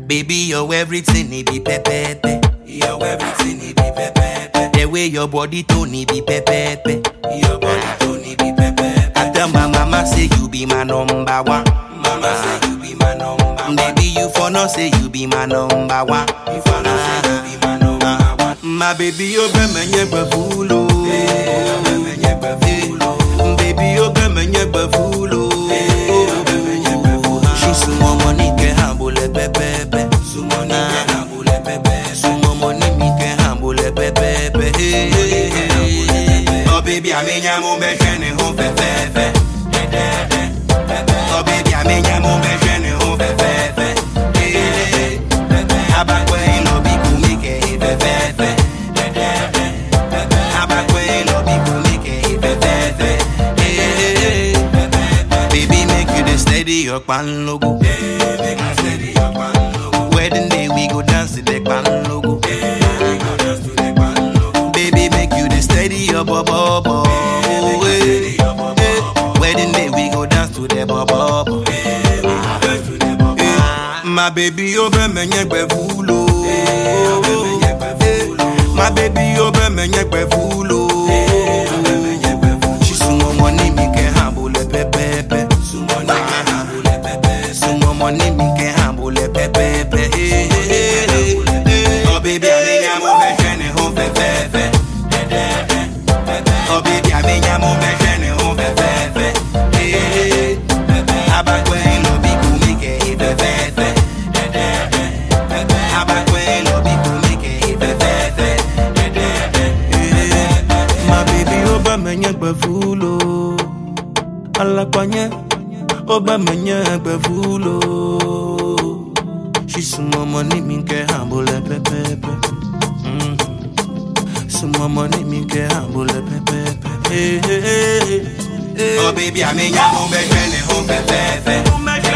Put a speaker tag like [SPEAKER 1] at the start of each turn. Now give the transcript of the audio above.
[SPEAKER 1] Baby, you're everything, it be pepepe. You're everything, it be pepepe. The way your body tone, it be pepepe. Your body tone, it be pepepe. I tell my mama say you be my number one. Mama say you be my number one. Baby, you for no say you be my number one. You for no say you be my number one. My baby, you be my nyegbe fulo. Baby, you be my nyegbe fulo. She sumo money ke hambule pepepe. Sumo ni ke hambule pepepe. Sumo money mi ke hambule pepepe. Oh baby, I mean ya mo be shene ho fe fe fe. Oh baby, I mean ya mo be shene ho fe fe fe. Abakwe no bi ku mi ke fe fe fe. Abakwe no bi ku mi ke fe fe fe. Baby, make you the steady your pan logo. Wedding day we go dance to the pan logo. Baby, make you the steady your bubble. Wedding day we go dance to the bubble. My baby, over me nyekwe fulo. My baby, over me nyekwe fulo. She sumo money mi ke hambule pepepe. Sumo money mi ke hambule pepepe. Oh baby, I mean I'm over shene ho fe fe fe. Oh baby, I mean I'm over shene ho fe fe fe. Abakwe no bi ku mi ke fe fe fe. Abakwe no bi ku mi ke fe fe fe. My baby, oba menye gbe fulo. Alakwanye, oba menye gbe fulo. She sumo money mi ke hambule pepepe. Mm. Sumo money mi ke hambule pepepe. Oh baby, I mean ya mo be shene ho fe fe fe.